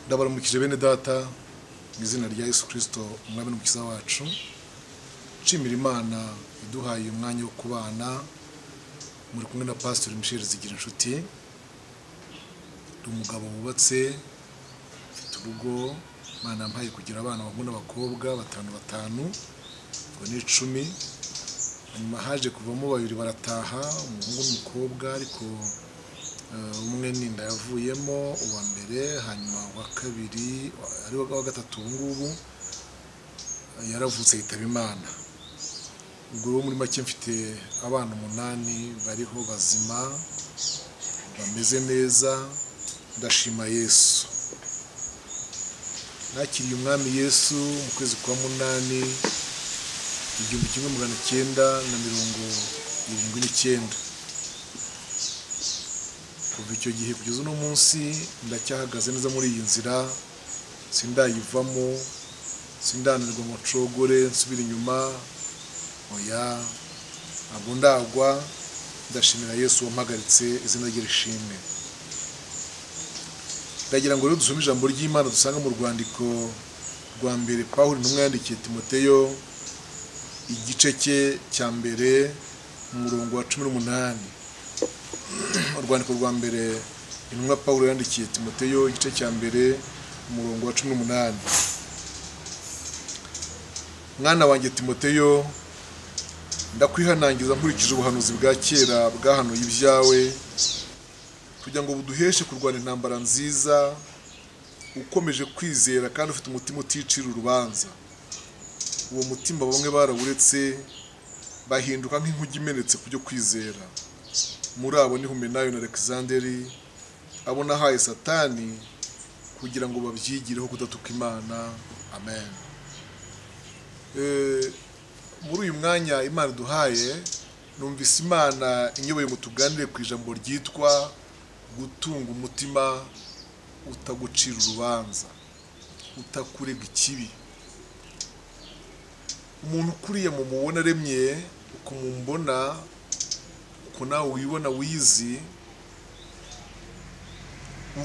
ndabaramukije bene data mu izina rya yesu kirisito umwami n'umukiza wacu nshimira imana iduhaye umwanya wo kubana muri kumwe na pasiteri michel zigira inshuti ni umugabo wubatse ufite urugo imana yampaye kugira abana abahungu n'abakobwa batanu batanu ngo ni icumi hanyuma haje kuvamo babiri barataha umuhungu n'umukobwa ariko eh, umwe ninda yavuyemo uwa mbere hanyuma uwa kabiri wa- ari wo wa gatatu ubu ngubu eh, yaravutse yitaba imana ubwo rero muri make mfite abana umunani bariho bazima bameze neza ndashima yesu nakiriye umwami yesu mu kwezi kwa munani igihumbi kimwe magana cyenda na mirongo irindwi n'icyenda kuva icyo gihe kugeza uno munsi ndacyahagaze neza muri iyi nzira sindayivamo sindanirwa ngo nshogore nsubire inyuma oya ntabwo ndagwa ndashimira yesu wampagaritse izina rye rishimwe ndagira ngo rero dusome ijambo ry'imana dusanga mu rwandiko rwa mbere pawulo intumwa yandikiye timoteyo igice cye cya mbere mu murongo wa cumi n'umunani urwandiko rwa mbere intumwa pawulo yandikiye timoteyo igice cya mbere mu murongo wa cumi n'umunani mwana wanjye timoteyo ndakwihanangiza nkurikije ubuhanuzi bwa kera bwahanuye ibyawe kugira ngo buduheshe kurwana intambara nziza ukomeje kwizera kandi ufite umutima uticira urubanza uwo mutima bamwe barawuretse bahinduka nk'inkugi imenetse ku byo kwizera muri abo ni humenayo na alexanderi abo nahaye satani kugira ngo babyigireho kudatuka imana amen Eh, muri uyu mwanya imana iduhaye numvise imana inyoboye ngo tuganire ku ijambo ryitwa gutunga umutima utagucira urubanza utakurega ikibi umuntu ukuriye mu mubona aremye ukumubona uko nawe wibona wizi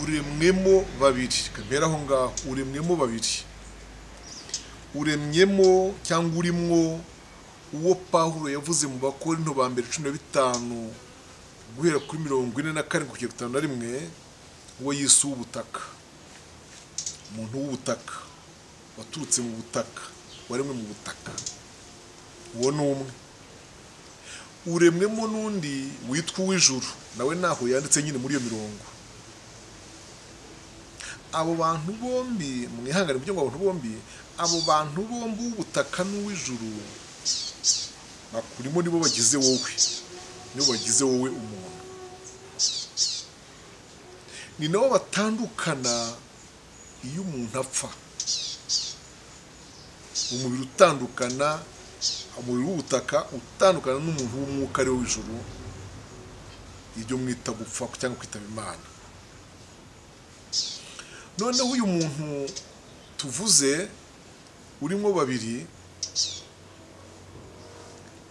uremwemo babiri kamera aho ngaho uremwemo babiri uremyemo cyangwa urimwo uwo pawulo yavuze mu bakorinto ba mbere cumi na bitanu guhera kuri mirongo ine na karindwi kugera ku itanu na rimwe uwo yise uw'ubutaka umuntu w'ubutaka waturutse mu butaka waremwe mu butaka uwo ni umwe uremwemo n'undi witwa uw'ijuru nawe ntaho yanditse nyine muri iyo mirongo abo bantu bombi mwihangane kugira ngo abantu bombi abo bantu bombi uw'ubutaka n'uw'ijuru bakurimo nibo bagize wowe nibo bagize wowe umuntu ni nabo batandukana iyo umuntu apfa umubiri utandukana umubiri w'ubutaka utandukana n'umuntu w'umwuka ari we w'ijuru ibyo mwita gupfa cyangwa kwitaba imana noneho uyu muntu tuvuze urimo babiri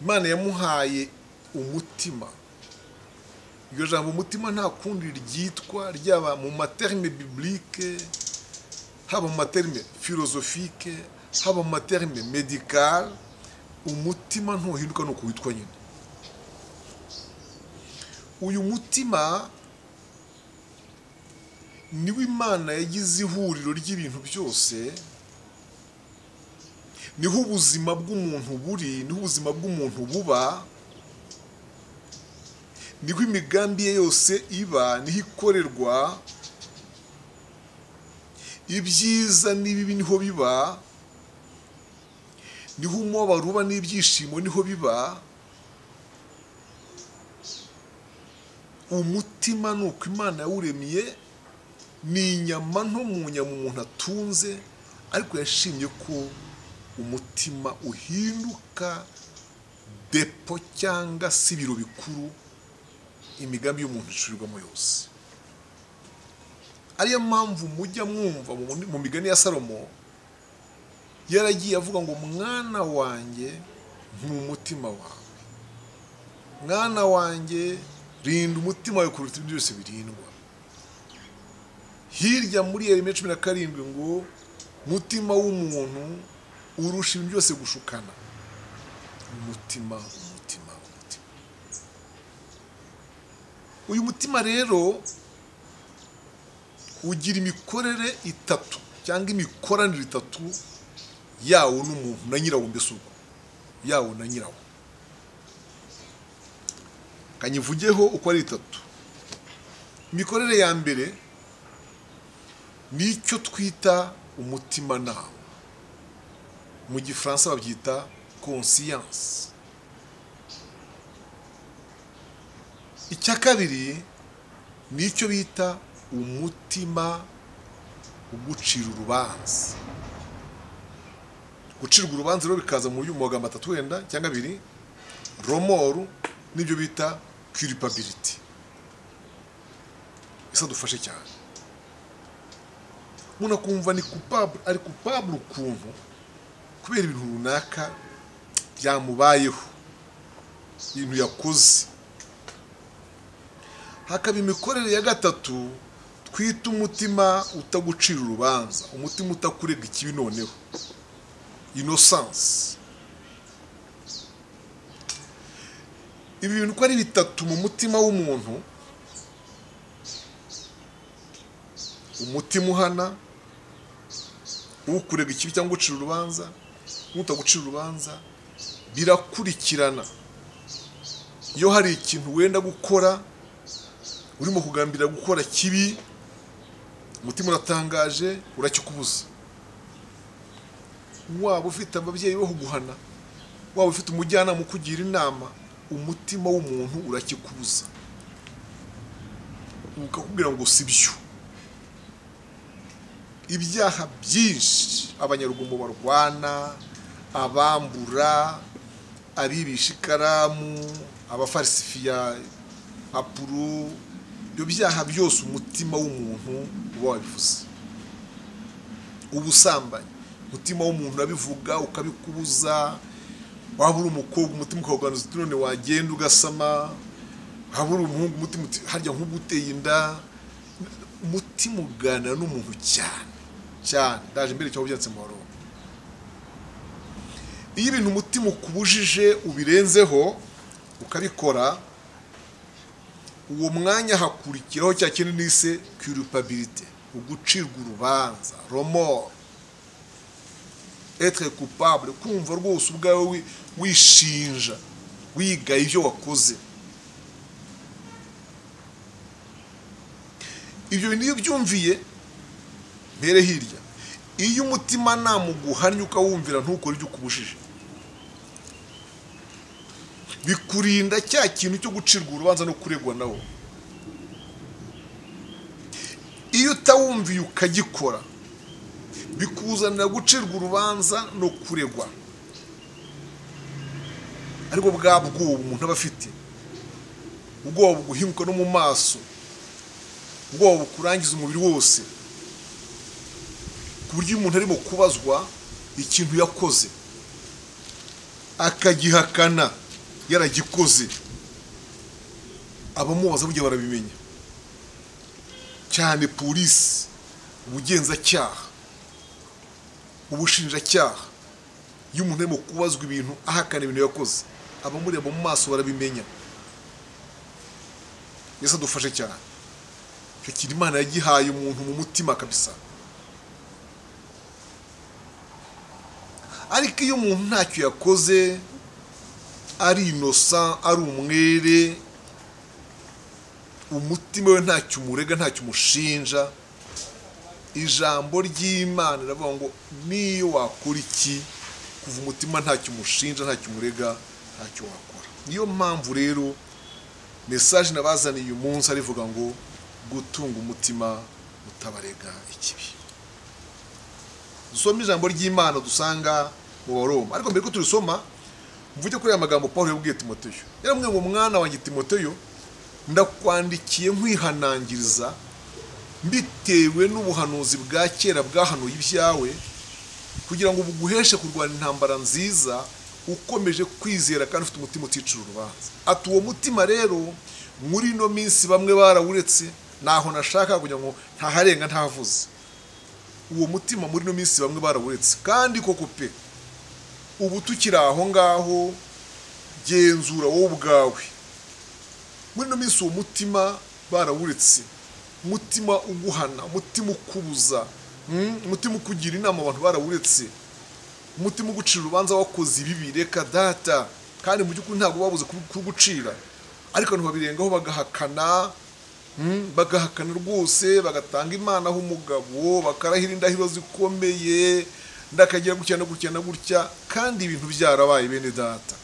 imana yamuhaye umutima iryo jambo umutima nta kundi ryitwa ryaba mu materme biblike haba mu materme filozofike haba mu materme medikale umutima ntuhinduka ni uko witwa nyine uyu mutima niwo imana yagize ihuriro ry'ibintu byose niho ubuzima bw'umuntu buri niho ubuzima bw'umuntu buba niho imigambi ye yose iba niho ikorerwa ibyiza n'ibibi niho biba niho umubabaro uba n'ibyishimo niho biba umutima ni uko imana yawuremye ni inyama nto mu nyama umuntu atunze ariko yashimye ko umutima uhinduka depo cyangwa se ibiro bikuru imigambi y'umuntu icurirwamo yose ariyo mpamvu mujya mwumva mu- mu migani ya salomo yaragiye avuga ngo mwana wanjye ni umutima wawe mwana wanjye rinda umutima wawe kuruta ibyo byose birindwa hirya muri yeremiya cumi na karindwi ngo mutima w'umuntu urusha ibintu byose gushukana umutima umutima umutima uyu mutima rero ugira imikorere itatu cyangwa imikoranire itatu yawo n'umuntu na nyirawo mbese ubwo yawo na nyirawo kanyivugeho uko ari itatu imikorere ya mbere ni icyo twita umutimanama mu gifaransa babyita konsiyanse icya kabiri ni icyo bita umutima ugucira urubanza gucirwa urubanza rero bikaza mu buryo mu magambo atatu wenda cyangwa abiri romoru n'ibyo bita kiripabiriti isa dufashe cyane umuntu akumva ni kupabure ari kupabure ukuntu kubera ibintu runaka byamubayeho ibintu yakoze hakaba imikorere ya gatatu twita umutima utagucira urubanza umutima utakurega ikibi noneho inosansi ibi bintu uko ari bitatu mu mutima w'umuntu umutima uhana ukurega ikibi cyangwa ugucira urubanza n'utagucira urubanza birakurikirana iyo hari ikintu wenda gukora urimo kugambirira gukora kibi umutima uratangaje urakikubuza waba ufite ababyeyi bo kuguhana waba ufite umujyanama ukugira inama umutima w'umuntu urakikubuza ukakubwira ngo si byo ibyaha byinshi abanyarugomo barwana abambura abibisha ikaramu abafarisifiya apuro ibyo byaha byose umutima w'umuntu uba wabivuze ubusambanyi umutima w'umuntu urabivuga ukabikubuza waba uri umukobwa umutima ukawuganuza uti none wagenda ugasama waba uri umuhungu umutima uti harya nk'ubu uteye inda umutima uganira n'umuntu cyane cyane ndaje mbere cyangwa byanditse mu barongo iyo ibintu umutima ukubujije ubirenzeho ukabikora uwo mwanya hakurikiraho cya kintu nise kirupabirite ugucirwa urubanza romoro etre coupable kumva rwose ubwawe wishinja wigaye ibyo wakoze ibyo bintu iyo byumviye mbere hirya iyo umutima namuguhannye ukawumvira ntukore ibyo ukubujije bikurinda cya kintu cyo gucirwa urubanza no kuregwa nawo iyo utawumviye ukagikora bikuzanira gucirwa urubanza no kuregwa ariko bwa bwoba umuntu aba afite ubwoba buguhinguka no mu maso ubwoba bukurangiza umubiri wose ku buryo umuntu arimo kubazwa ikintu yakoze akagihakana yaragikoze abamubaza burya barabimenya cyane polisi ubugenzacyaha ubushinjacyaha iyo umuntu arimo kubazwa ibintu ahakana ibintu yakoze abamureba mu maso barabimenya mbese adufashe cyane icyo kintu imana yagihaye umuntu mu mutima kabisa ariko iyo umuntu ntacyo yakoze ari inosa ari umwere umutima we ntacyo umurega ntacyo umushinja ijambo ry'imana riravuga ngo niyo wakora iki kuva umutima ntacyo umushinja ntacyo umurega ntacyo wakora niyo mpamvu rero mesaje nabazaniye uyu munsi arivuga ngo gutunga umutima utabarega ikibi dusoma ijambo ry'imana dusanga mu baroma ariko mbere ko turisoma mvuge kuri aya magambo paul yabwiye timoteyo yaramubwiye ngo mwana wanjye timoteyo ndakwandikiye nkwihanangiriza bitewe n'ubuhanuzi bwa kera bwahanuye ibyawe kugira ngo buguheshe kurwanya intambara nziza ukomeje kwizera kandi ufite umutima uticira urubanza ati uwo mutima rero muri ino minsi bamwe barawuretse ntaho nashaka kugira ngo ntaharenga ntavuze uwo mutima muri ino minsi bamwe barawuretse kandi koko pe ubu tukiri aho ngaho genzura wowe ubwawe muri ino minsi uwo mutima barawuretse umutima uguhana umutima ukubuza mm, umutima ukugira inama abantu barawuretse umutima ugucira urubanza wakoze ibibi reka data kandi mu by'ukuri ntabwo babuze kubu- kugucira ariko abantu babirengaho bagahakana mm, bagahakana rwose bagatanga imana aho umugabo bakarahira indahiro zikomeye ndakagira gutya no gutya na gutya kandi ibintu byarabaye bene data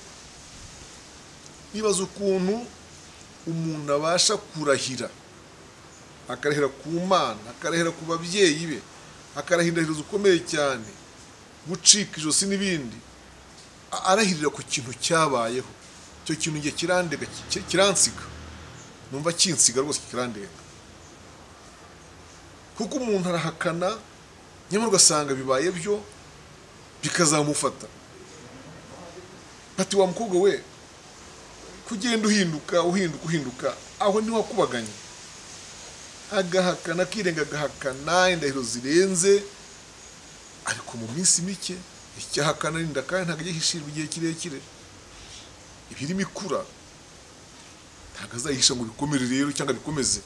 nibaza ukuntu umuntu abasha kurahira akarahira ku mana akarahira ku babyeyi be akarahira indahiro zikomeye cyane gucika ijosi n'ibindi A- arahirira ku kintu cyabayeho icyo kintu njye kirandega ki- kiransiga numva kinsiga rwose kirandenga kuko umuntu arahakana nyamara ugasanga bibaye byo bikazamufata bati wa mukobwa we kugenda uhinduka uhinduka uhinduka aho niho wakubaganye agahakana akirenga agahakana indahiro zirenze ariko mu minsi mike icyahakana arinda kandi ntabwo ajya ahishirirwa igihe kirekire ibirimo ikura ntabwo azayihisha ngo bikomere rero cyangwa bikomeze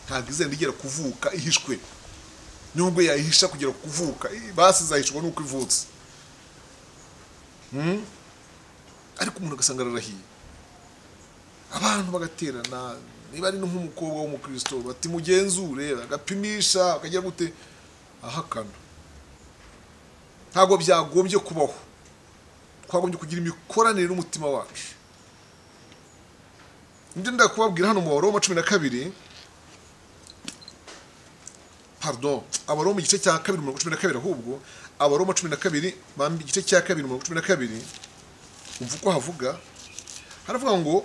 ntabwo izenda igera kuvuka ihishwe nubwo yayihisha kugera ku kuvuka i- basi izahishwa nuko ivutse Mm? ariko umuntu agasanga ararahiye abantu bagaterana niba ari no nk'umukobwa w'umukristo bati mugenzure bagapimisha bakajya gute ahakana ntabwo byagombye kubaho twagombye kugira imikoranire n'umutima wacu ndi ndakubabwira hano mu baroma cumi na kabiri pardon abaroma igice cya kabiri umurongo cumi na kabiri ahubwo abaroma cumi na kabiri bambi igice cya kabiri umurongo cumi na kabiri umva uko havuga haravuga ngo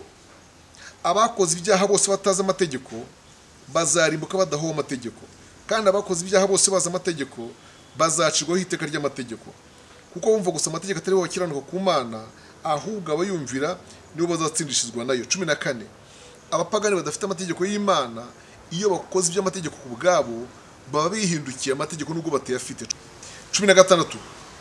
abakoze ibyaha bose batazi amategeko bazarimbuka badahowe amategeko kandi abakoze ibyaha bose bazi amategeko bazacirwaho iteka ry'amategeko kuko bumva gusa amategeko atari bo bakiranuka ku mana ahubwo abayumvira nibo bazatsindishizwa nayo cumi na kane abapagani badafite amategeko y'imana iyo bakoze iby'amategeko ku bwabo baba bihindukiye amategeko nubwo batayafite cumi na gatandatu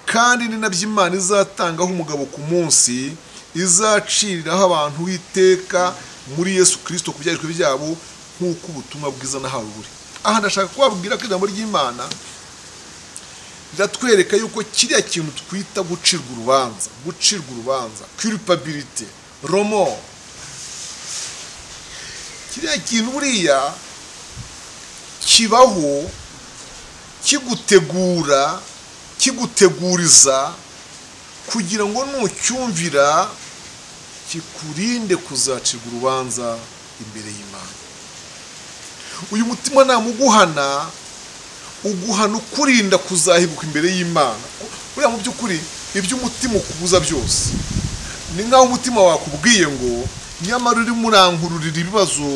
kandi ni nabyo imana izatangaho umugabo ku munsi izaciriraho abantu iteka muri yesu kirisito ku byarishwe byabo nk'uko ubutumwa bwiza nahawe buri aha ndashaka kubabwira ko ijambo ry'imana riratwereka yuko kiriya kintu twita gucirwa urubanza gucirwa urubanza kiripabilite romo kiriya kintu buriya kibaho kigutegura kiguteguriza kugira ngo nucyumvira kikurinde kuzacirwa urubanza imbere y'imana uyu mutima namuguhana uguhana ukurinda kuzahinguka imbere y'imana buriya mu by'ukuri ibyo umutima ukubuza byose ni nk'aho umutima wakubwiye ngo nyamara urimo urankururira ibibazo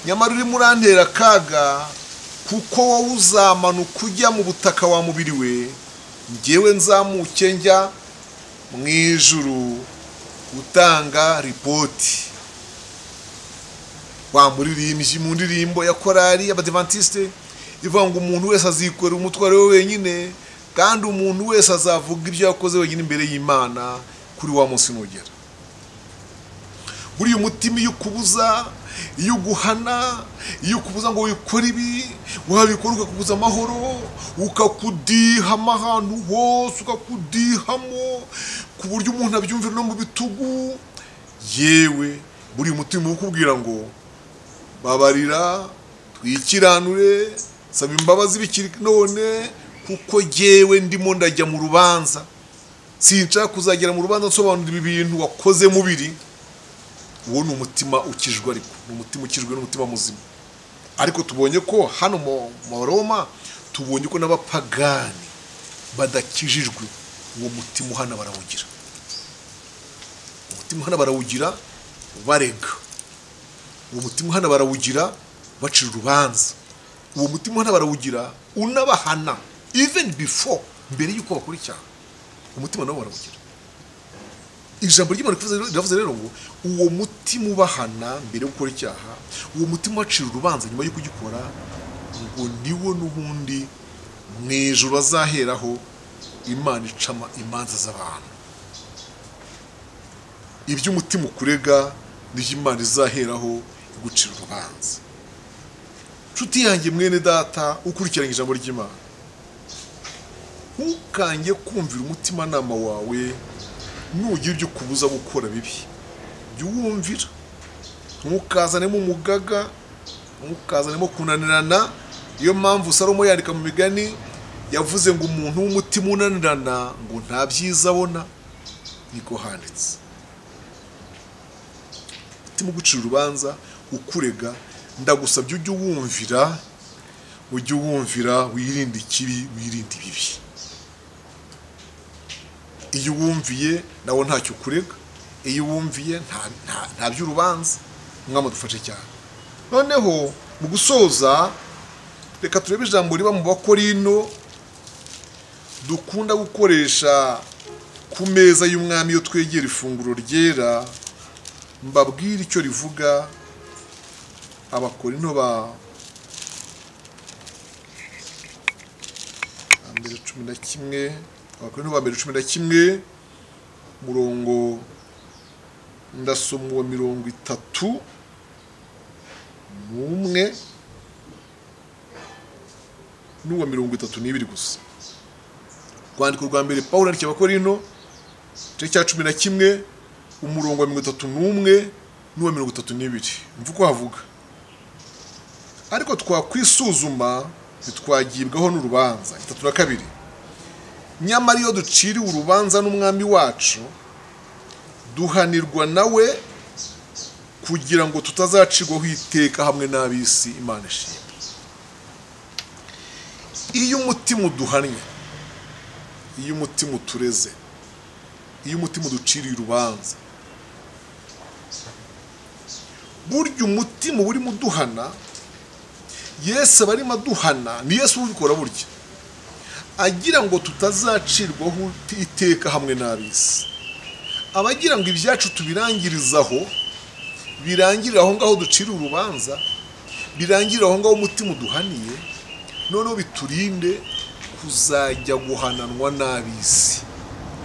nyamara urimo urantera akaga kuko wowe uzamanuka ujya mu butaka wa mubiri we ngewe nzamuke njya mu ijuru gutanga ripoti wa muririmbyi mu ndirimbo ya korali y'abadivantisite ivuga ngo umuntu wese azikorera umutwaro we wenyine kandi umuntu wese azavuga ibyo yakoze wenyine imbere y'imana kuri wa munsi nugera buriya umutima iyo ukubuza iyo uguhana iyo ukubuza ngo wikore ibi wabikora ukakubuza amahoro ukakudiha ahantu hose ukakudihamo ku buryo umuntu abyumvira no mu bitugu yewe buriya umutima uba ukubwira ngo babarira twikiranure saba imbabazi bikiri none kuko yewe ndimo ndajya mu rubanza sinshaka kuzagera mu rubanza nsobanura ibintu wakoze mubiri uwo ni umutima ukijwe ariko ni umutima ukijwe n'umutima muzima ariko tubonye ko hano mu maroma tubonye ko n'abapagani badakijijwe uwo mutima uhana barawugira umutima uhana barawugira barega uwo mutima uhana barawugira bacira urubanza uwo mutima uhana barawugira unabahana even before mbere y'uko bakora icyaha umutima nabo barawugira ijambo ry'imana rivuze- riravuze rero ngo uwo mutima ubahana mbere yo gukora icyaha uwo mutima ubacira urubanza nyuma yo kugikora ngo niwo n'ubundi mu ijoro bazaheraho imana icama imanza z'abantu ibyo umutima ukurega nibyo imana izaheraho igucira urubanza nshuti yanjye mwene data ukurikiranye ijambo ry'imana ntukange kumvira umutimanama wawe nugira ibyo ukubuza gukora bibi jya uwumvira ntukazanemo umugaga ntukazanemo kunanirana iyo mpamvu salomo yandika mu migani yavuze ngo umuntu w'umutima unanirana ngo nta byiza abona niko handitse umutima ugucira urubanza ukurega ndagusabye ujye uwumvira ujye uwumvira wirinde ikibi wirinde ibibi iyo uwumviye nawe ntacyo ukurega iyo uwumviye nta- nta- nta by'urubanza umwami adufashe cyane noneho mu gusoza reka turebe ijambo riba mu bakorino dukunda gukoresha ku meza y'umwami iyo twegera ifunguro ryera mbabwire icyo rivuga abakorino ba mbere cumi na kimwe abakorino ba mbere cumi na kimwe murongo ndasoma uwa mirongo itatu n'umwe n'uwa mirongo itatu n'ibiri gusa urwandiko rwa mbere pawulo yandikiye abakorino igice cya cumi na kimwe umurongo wa mirongo itatu n'umwe n'uwa mirongo itatu n'ibiri mva uko havuga ariko twakwisuzuma ntitwagibwaho n'urubanza itatu na kabiri nyamara iyo duciriwe urubanza n'umwami wacu duhanirwa nawe kugira ngo tutazacirwaho iteka hamwe n'ab'isi imana ishima iyo umutima uduhannye iyo umutima utureze iyo umutima uduciriye urubanza burya umutima uba urimo uduhana yesu aba arimo aduhana ni yesu ubikora burya agira ngo tutazacirwaho iteka hamwe n'ab'isi aba agira ngo ibyacu tubirangirizaho birangirire aho ngaho ducira urubanza birangirire aho ngaho umutima uduhaniye noneho biturinde kuzajya guhananwa n'ab'isi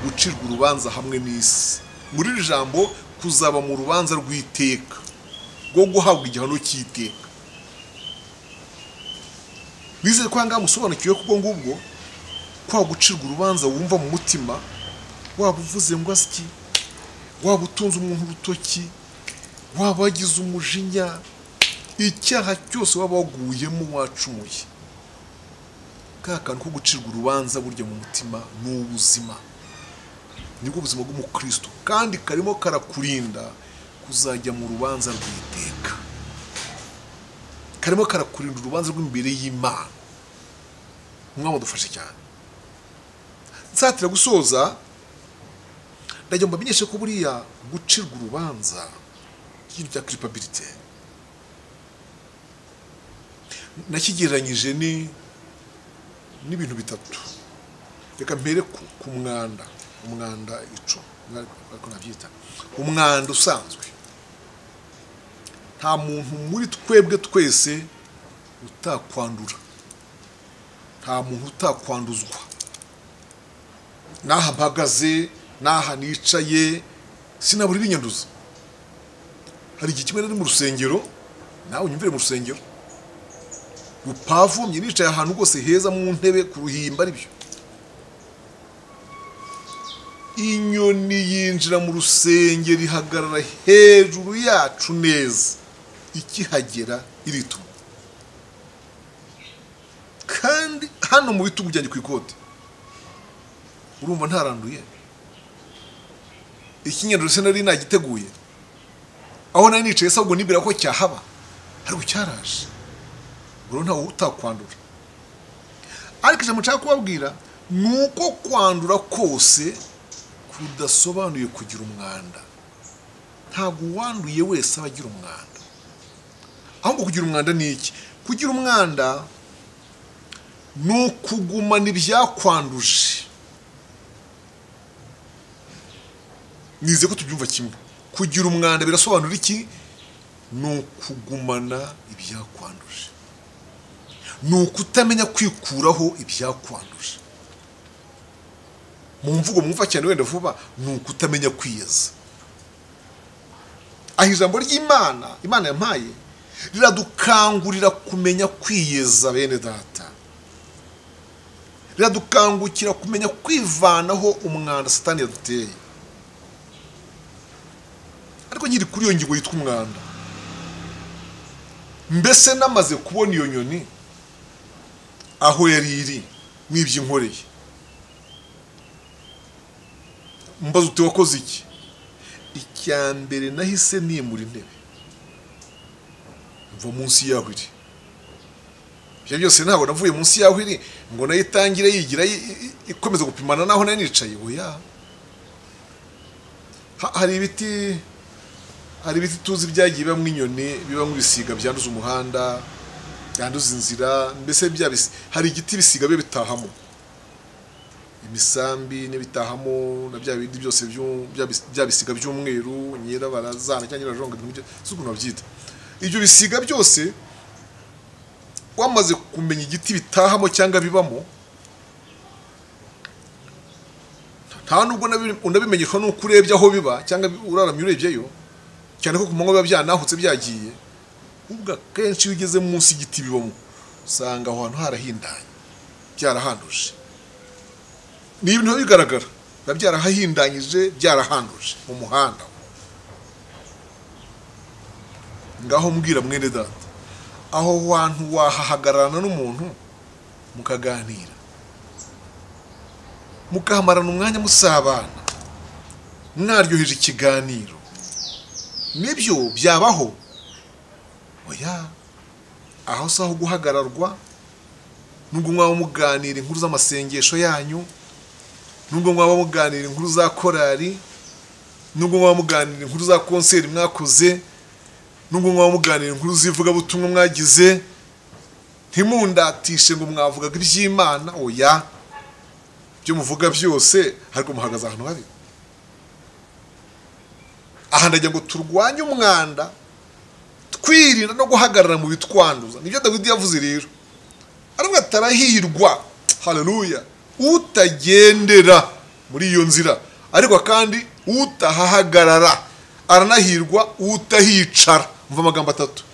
gucirwa urubanza hamwe n'isi muri iri jambo kuzaba mu rubanza rw'iteka rwo guhabwa igihano cy'iteka wizere ko ahangaha musobanukiwe kubwo ngubwo kwa gucirwa urubanza wumva mu mutima waba uvuze ngo asiki waba utunze umuntu urutoki waba wagize umujinya icyaha cyose waba waguyemo wacumuye ka kantu ko gucirwa urubanza burya mu mutima ni ubuzima nibwo buzima bw'umukristo kandi karimo karakurinda kuzajya mu rubanza rw'iteka karimo karakurinda urubanza rw'imbere y'imana umwami adufashe cyane nsatira gusoza ndagira ngo mbamenyeshe ko buriya gucirwa urubanza ikintu cya kiripabirite nakigereranyije ni n'ibintu bitatu reka mpere ku, ku mwanda umwanda ico ariko nabyita umwanda usanzwe nta muntu muri twebwe twese utakwandura nta muntu utakwanduzwa n'aha mpagaze n'aha nicaye sinabura ibinyanduza hari igihe kimwe nari mu rusengero nawe unyumvire mu rusengero rupavomye nicaye ahantu rwose heza mu ntebe ku ruhimba aribyo inyoni yinjira mu rusengero ihagarara hejuru yacu neza ikihagera irituma kandi hano mu bitugu byanjye ku ikote urumva ntaranduye ikinyarwanda se nari nagiteguye aho nari nicaye sabwo nibwira ko cyahaba ariko cyaraje buri ntawe utakwandura ariko ijambo nshaka kubabwira ni uko kwandura kose kudasobanuye kugira umwanda ntabwo uwanduye wese aba agira umwanda ahubwo kugira umwanda ni iki kugira umwanda ni ukugumana ibyakwanduje nize ko tubyumva kimwe kugira umwanda birasobanura iki ni ukugumana ibyakwanduje ni ukutamenya kwikuraho ibyakwanduje mu mvugo mwumva cyane wenda vuba ni ukutamenya kwiyeza aho ijambo ry'imana imana yampaye riradukangurira kumenya kwiyeza bene data riradukangukira kumenya kwivanaho umwanda satani yaduteye ariko nyiri kuri iyo ngingo yitwa umwanda mbese namaze kubona iyo nyoni aho yari iri mwibye inkoreye mbaza uti wakoze iki icya mbere nahise nimura intebe mva munsi yaho iri ibyo byose ntabwo navuye munsi yaho iri ngo nayo itangire yigira ikomeza gupimana naho nayo nicaye oya hari ibiti hari ibiti tuzi byagiye bibamo inyoni bibamo ibisiga byanduza umuhanda byanduza inzira mbese bya hari igiti bisiga biba bitahamo imisambi n'ibitahamo na bya bindi byose bya bisiga by'umweru nyirabarazana cyangwa nyirajonga si ukuntu babyita ibyo bisiga byose wamaze kumenya igiti bitahamo cyangwa bibamo nta nubwo unabimenyeshwa n'uko urebye aho biba cyangwa uraramye urebyeyo cyane ko ku manywa biba byanahutse byagiye ubwo akenshi iyo ugeze munsi y'igiti bibamo usanga aho hantu harahindanye byarahanduje ni ibintu biba bigaragara biba byarahahindanyije byarahanduje mu muhanda ngaho mbwira mwene data aho hantu wahahagararana n'umuntu mukaganira mukahamarana umwanya musabana mwaryoheje ikiganiro nibyo byabaho oya aho si aho guhagararwa nubwo mwaba muganira inkuru z'amasengesho yanyu nubwo mwaba muganira inkuru za korari nubwo mwaba muganira inkuru za konseri mwakoze nubwo mwaba muganira inkuru z'ivugabutumwa mwagize ntimundatishe ngo mwavugaga iby'imana oya ibyo muvuga byose ariko muhagaze ahantu habi aha ndagira ngo turwanye umwanda twirinda no guhagarara mu bitwanduza nibyo dawidi yavuze rero ariko atarahirwa hareruya utagendera muri iyo nzira ariko kandi utahahagarara aranahirwa utahicara mva amagambo atatu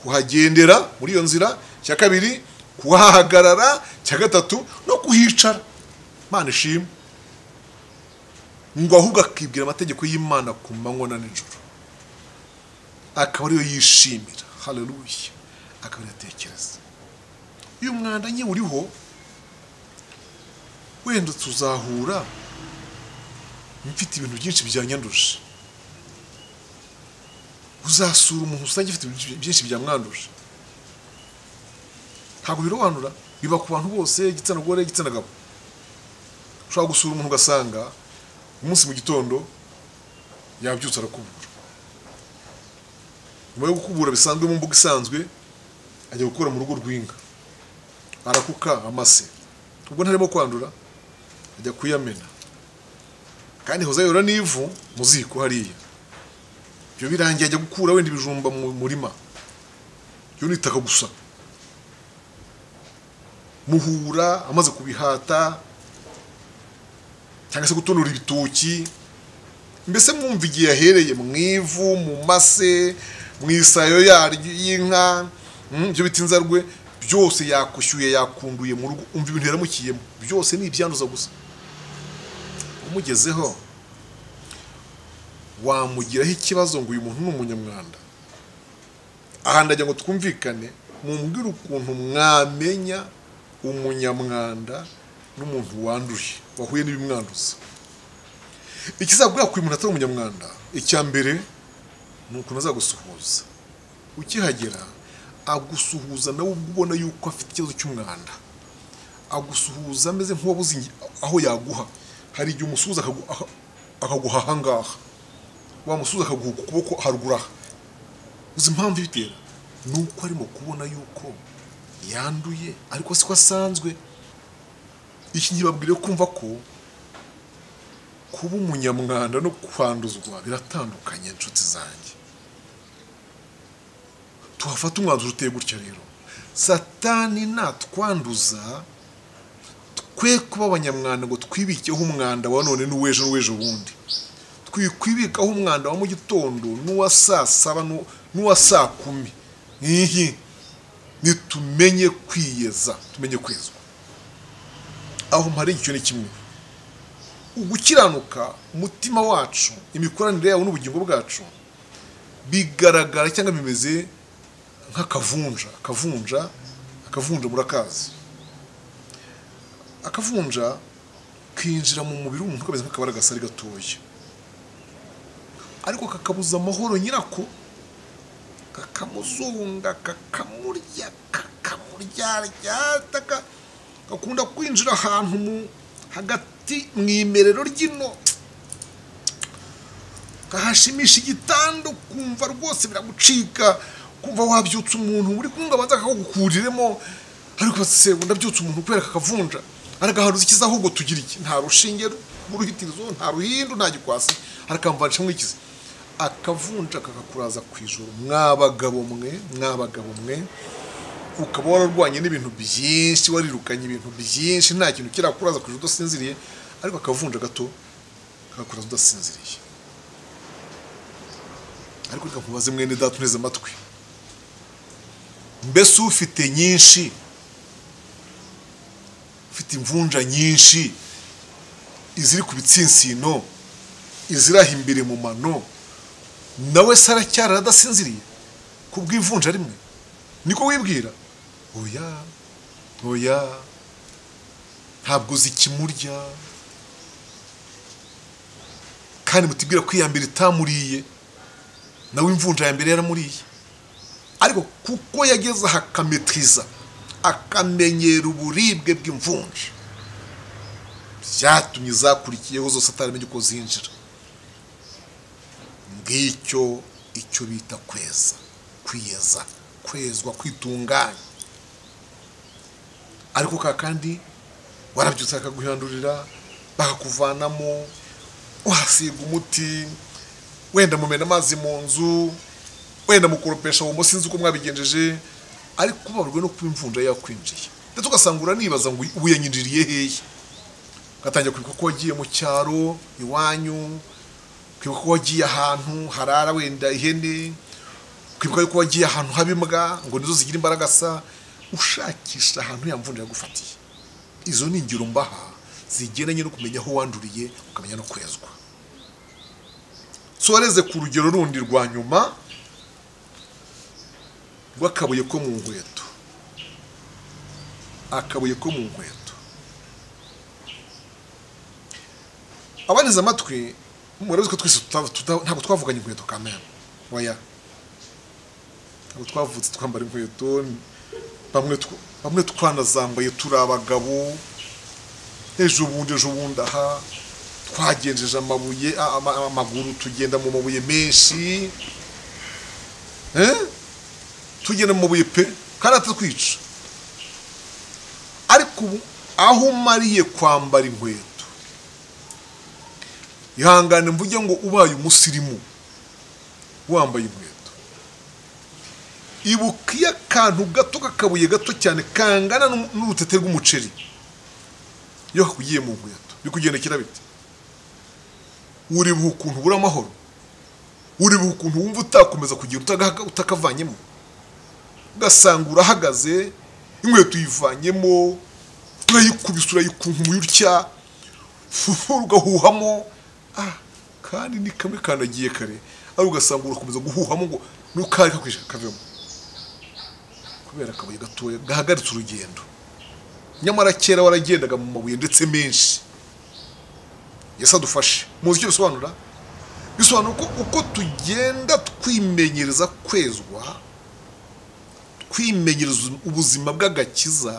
kuhagendera muri iyo nzira icya kabiri kuhahagarara icya gatatu no kuhicara imana ishimwe ngo ahubwo akibwira amategeko y'imana ku manywa na nijoro akaba ariyo yishimira hareruya akaba yatekereza uyu mwanda nyine uriho wenda tuzahura mfite ibintu byinshi byanyanduje uzasura umuntu usanga afite ibintu byinshi byamwanduje ntabwo birobanura biba ku bantu bose igitsina gore igitsina gabo ushobora gusura umuntu ugasanga umunsi mu gitondo yabyutse arakubura nyuma yo gukubura bisanzwe mu mbuga isanzwe ajya gukora mu rugo rw'inka arakuka amase ubwo ntarimo kwandura ajya kuyamena kandi hozayora n'ivu mu ziko hariya ibyo birangiye ajya gukura wenda ibijumba mu murima byo nitaka gusa muhura amaze kubihata cyangwa se gutonora ibitoki mbese mwumva igihe yahereye mu ivu mu mase mu isayo yaryo y'inka ibyo bita inzarwe byose yakushyuye yakunduye mu rugo umva ibintu yaramukiyemo byose ni ibyanduza gusa umugezeho wamugiraho ikibazo ngo uyu muntu ni umunyamwanda aha ndagira ngo twumvikane mumbwire ukuntu mwamenya umunyamwanda n'umuntu wanduye wahuye n'ibimwanduza ikizabwira ko uyu muntu atari umunyamwanda icya mbere ni ukuntu azagusuhuza ukihagera agusuhuza nawe ubwo ubona yuko afite ikibazo cy'umwanda agusuhuza ameze nk'uwabuze aho yaguha hari igihe umusuhuza akaguha ahangaha wamusuhuza akaguha ukuboko haruguru aha uzi impamvu ibitera ni uko arimo kubona yuko yanduye ariko si ko asanzwe iki ngibabwire kumva ko kuba umunyamwanda no kwanduzwa biratandukanye inshuti zanjye tuhafata umwanzuro uteye gutya rero satani natwanduza twe kuba abanyamwanda ngo twibikeho umwanda wa none n'uwejo n'uwejo bundi twikwibikaho umwanda wa mu gitondo n'uwa saa saba n'uwa saa kumi nk'iyi nitumenye kwiyeza tumenye kwezwa aho mpari igice ni kimwe ugukiranuka umutima wacu imikoranire yawo n'ubugingo bwacu bigaragara cyangwa bimeze nk'akavunja akavunja akavunja murakazi akavunja kinjira mu mubiri w'umuntu kameze nk'akabara gasari gatoya ariko kakabuza amahoro nyirako kakamuzunga kakamurya kakamuryarya gakunda kwinjira ahantu mu hagati mu imerero ry'ino kahashimisha igitanda ukumva rwose biragucika kumva wabyutsa umuntu uri kumwe ngo abanza akagukuriremo ariko se ndabyutse umuntu kubera kakavunja aragaharuza ikiza ahubwo tugira iki nta rushinge rw'uruhitirizo nta ruhindu nta gikwasi arakamvanisha nk'ikizi akavunja kakakuraza ku ijoro mwabagabo mwe mwabagabo mwe ukaba wararwanye n'ibintu byinshi warirukanye ibintu byinshi nta kintu kirakuraza ku ijoro udasinziriye ariko akavunja gato kakakuraza udasinziriye ariko reka nkubaze mwene data uneze amatwi mbese ufite nyinshi ufite imvunja nyinshi iziri ku bitsinsino iziraha imbere mu mano nawe se aracyari adasinziriye ku bw'ivunja rimwe niko wibwira oya oya ntabwo uzi ikimurya kandi mutibwira ko iya mbere itamuriye nawe imvunja ya mbere yaramuriye ariko kuko yageze aha akametiriza akamenyera uburibwe bw'imvunja byatumye izakurikiyeho zose ataramenya uko zinjira ngicyo icyo bita kweza kwiyeza kwezwa kwitunganya ariko ka kandi warabyutse bakaguhandurira bakakuvanamo wasiga umuti wenda mumena amazi mu nzu wenda mukoropesha uwo musinzi uko mwabigenjeje ariko ubabajwe no kuba imvunja yakwinjiye ndetse ugasanga uranibaza ngo ubu yanyinjiriye hehe ugatangira kwibuka ko wagiye mu cyaro iwanyu kwibuka ko wagiye ahantu harara wenda ihene kwibuka ko wagiye ahantu haba imbwa ngo nizo zigira imbaraga sa ushakisha ahantu yamvunja yagufatiye izo ni ingiro mbaha zigendanye no kumenya aho wanduriye ukamenya no kwezwa soreze ku rugero rundi rwa nyuma rw'akabuye ko mu nkweto akabuye ko mu nkweto abaniza amatwi murabizi ko twese ntabwo twavuganye inkweto kamera waya ntabwo twavutse twambara inkweto bamwe twanazambaye turi abagabo ejo bundi ejo bundi aha twagenjeje amabuye amaguru tugenda mu mabuye menshi tugenda mu mabuye pe kandi atatwica ariko ubu aho umariye kwambara inkweto ihangane mvuge ngo ubaye umusirimu wambaye inkweto ibuka iyo akantu gato k'akabuye gato cyane kangana n'urutete rw'umuceri iyo kakugiye mu nkweto biri kugenda kirabite uribuha ukuntu ubura amahoro uribuha ukuntu wumva utakomeza kugira utakavanyemo ugasanga urahagaze inkweto uyivanyemo urayikubise urayikunkumura utya ugahuhamo kandi ni kamwe kandagiye kare ari ugasanga urakomeza guhuhamo ngo nukari kakwishyura kavemo kubera akabuye gatoya gahagaritse urugendo nyamara kera waragendaga mu mabuye ndetse menshi yesi adufashe muzi icyo bisobanura bisobanura ko uko tugenda twimenyereza kwezwa twimenyereza ubuzima bw'agakiza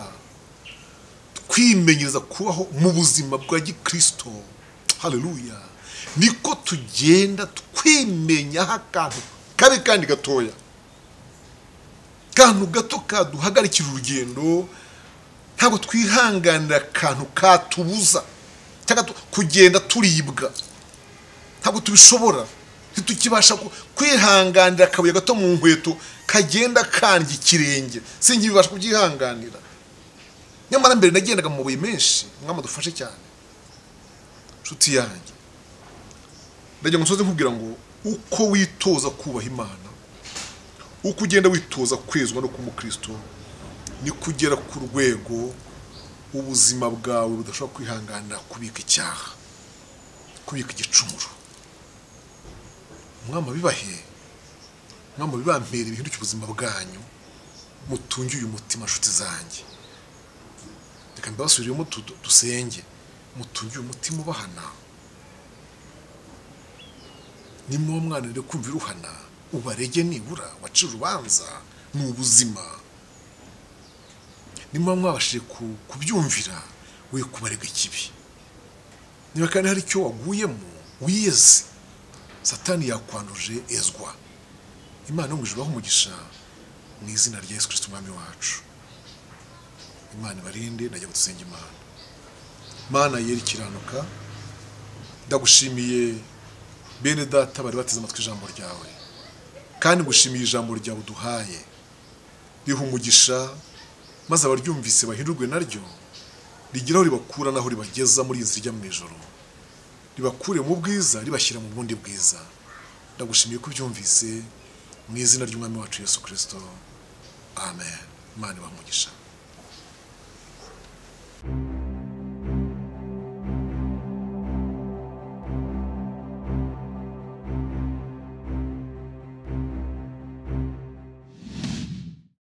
twimenyereza kubaho mu buzima bwa gikirisito hareruya niko tugenda twimenyaho akantu kabi kandi gatoya akantu gato kaduhagarikira urugendo ntabwo twihanganira akantu katubuza kugenda turibwa ntabwo tubishobora ntitukibasha ku- kwihanganira akabuye gato mu nkweto kagenda kandya ikirenge sinjye bibasha kubyihanganira nyamara mbere nagendaga mu mabuye menshi mwama dufashe cyane nshuti yanjye ndagira ngo nsoze nkubwira ngo uko witoza kubaha imana uko ugenda witoza kwezwa no kuba umukristo ni kugera ku rwego ubuzima bwawe budashobora kwihanganira kubika icyaha kubika igicumuro mwama bibahe mwama bibampere bihinduke ubuzima bwanyu mutunge uyu mutima nshuti zanjye reka mbibasubiriremo tu- tu- dusenge mutunge uyu mutima ubahana nimuba mwananire kumva iruhana ubarege nibura wace urubanza ni ubuzima nimuba mwabashije ku- kubyumvira we kubarega ikibi niba kandi hari icyo waguyemo wiyeze satani yakwanduje ezwa imana yo mu ijuru ibahe umugisha mu izina rya yesu kirisito umwami wacu imana ibarinde najya gutusenga imana mana yera ikiranuka ndagushimiye bene data bari bateze amatwi ijambo ryawe kandi ngushimiye ijambo ryawe uduhaye riha umugisha maze abaryumvise bahindurwe naryo rigeraho ribakura naho ribageza muri iyi nzira ijya mu ijoro ribakure mu bwiza ribashyira mu bundi bwiza ndagushimiye ko ubyumvise mu izina ry'umwami wacu yesu kirisito amen imana ibaha umugisha